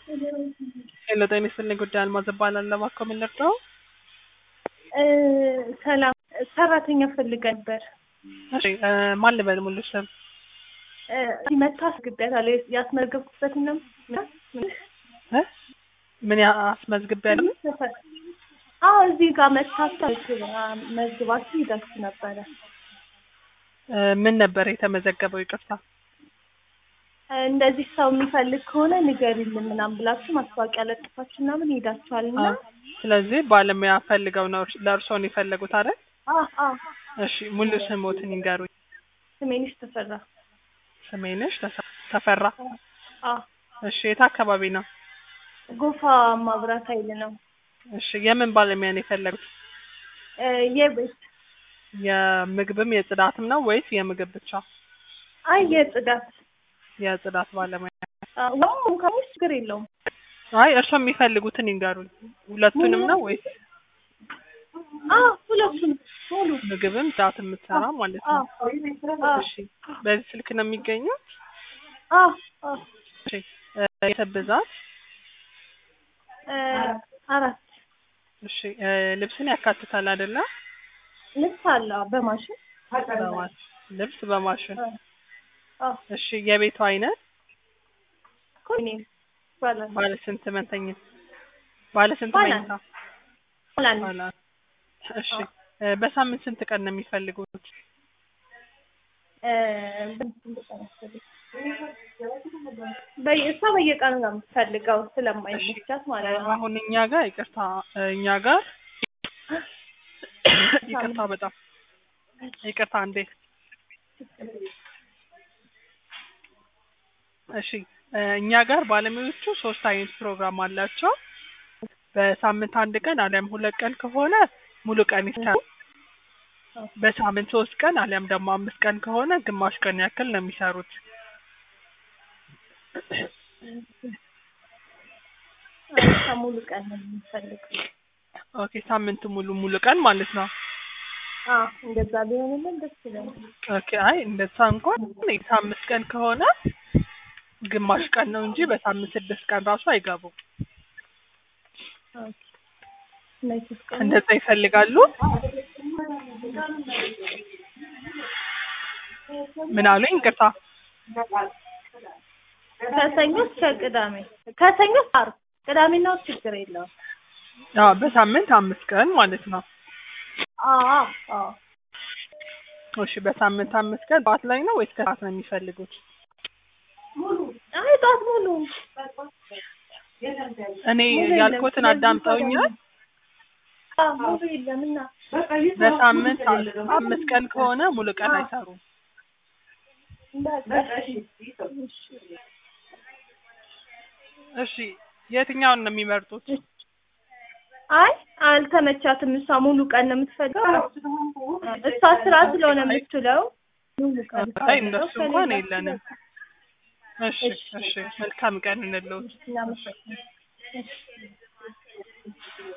ሄሎ ጤና ይስጥልኝ ጉዳይ አልማዝ እባላለሁ። እባክዎ ምን ልርዳዎ? ሰላም ሰራተኛ ፈልገ ነበር። እሺ እ ማን ልበል ሙሉ ስም? መታ አስገቢያታለሁ ያስመዘገብኩበትን ነው እ ምን ያ- አስመዝግቤያለሁ? አዎ እዚህ ጋር መታችሁ መዝግባችሁ ይደርስ ነበረ። እ ምን ነበር የተመዘገበው? ይቅርታ እንደዚህ ሰው የሚፈልግ ከሆነ ንገሪልን ምናምን ብላችሁ ማስታወቂያ ለጥፋችሁ ምናምን ሄዳችኋል እና አ- ስለዚህ ባለሙያ ፈልገው ነው እርስ- ለእርስዎ ነው የፈለጉት አይደል? አዎ አዎ እሺ ሙሉ ስሞትን ይንገሩኝ። ስሜንሽ ተፈራ ስሜንሽ ተሰ- ተፈራ። አዎ እሺ የት አካባቢ ነው? ጎፋ ማብራት ኃይል ነው እሺ የምን ባለሙያ ነው የፈለጉት? እ የቤት የምግብም የጽዳትም ነው ወይስ የምግብ ብቻ? አይ የጽዳት የጽዳት ባለሙያ። ዋም ከሙስ ችግር የለውም አይ እርስዎ የሚፈልጉትን ይንገሩኝ። ሁለቱንም ነው ወይስ አዎ ሁለቱም ሙሉ ምግብም ጽዳት የምትሰራ ማለት ነው? አዎ አዎ እሺ በዚህ ስልክ ነው የሚገኙት? አዎ አዎ እሺ እ የቤተሰብ ብዛት? እ አራት እሺ እ ልብስን ያካትታል አይደለ? ልብስ አለ በማሽን በማሽን ልብስ በማሽን አዎ እሺ የቤቱ አይነት ኮኔም ይባላል ባለ ስንት መተኛ ባለ ስንት ባለ መኝታ? ሆላንድ ባለ እሺ እ በሳምንት ስንት ቀን ነው የሚፈልጉት? እ በየ- እሷ በየቀኑ ነው የምትፈልገው ስለማይመቻት ማለት ነው። አሁን እኛ ጋር ይቅርታ እ እኛ ጋር ይቅርታ በጣም ይቅርታ እንዴ እሺ እ እኛ ጋር ባለሙያዎቹ ሶስት አይነት ፕሮግራም አላቸው። በሳምንት አንድ ቀን አሊያም ሁለት ቀን ከሆነ ሙሉ ቀን ይሰራሉ። በሳምንት ሶስት ቀን አሊያም ደግሞ አምስት ቀን ከሆነ ግማሽ ቀን ያክል ነው የሚሰሩት። እሷ ሙሉ ቀን ነው የምትፈልገው። ኦኬ ሳምንቱ ሙሉ ሙሉ ቀን ማለት ነው። አዎ እንደዛ ቢሆንልን ደስ ይለኛል። ኦኬ አይ እንደዛ እንኳን አምስት ቀን ከሆነ ግማሽ ቀን ነው እንጂ በሳምንት ስድስት ቀን ራሱ አይገቡም። ኦኬ እነዚህ ሶስት ቀን እንደዛ ይፈልጋሉ? ምን አሉኝ? ይቅርታ ከሰኞ እስከ ቅዳሜ ከሰኞ እስከ ዓርብ ቅዳሜና እሑድ ችግር የለውም። አዎ በሳምንት አምስት ቀን ማለት ነው። አዎ አዎ አዎ እሺ በሳምንት አምስት ቀን ጠዋት ላይ ነው ወይስ ከሰዓት ነው የሚፈልጉት? አይ ጠዋት ሙሉ እኔ ሙሉ የለም። ያልኩትን ስለዚህ አዳምጠውኛል። አዎ ሙሉ የለም እና በሳምንት አምስት ቀን ከሆነ ሙሉ ቀን አይሰሩም። እሺ የትኛውን ነው የሚመርጡት? አይ አልተመቻትም። እሷ ሙሉ ቀን ነው የምትፈልገው። እሷ ስራ ስለሆነ የምትውለው ሙሉ ቀን አይ እንደሱ እንኳን ከሌላ- የለንም። እሺ እሺ መልካም ቀን እንለውት። እናመሰግናለን።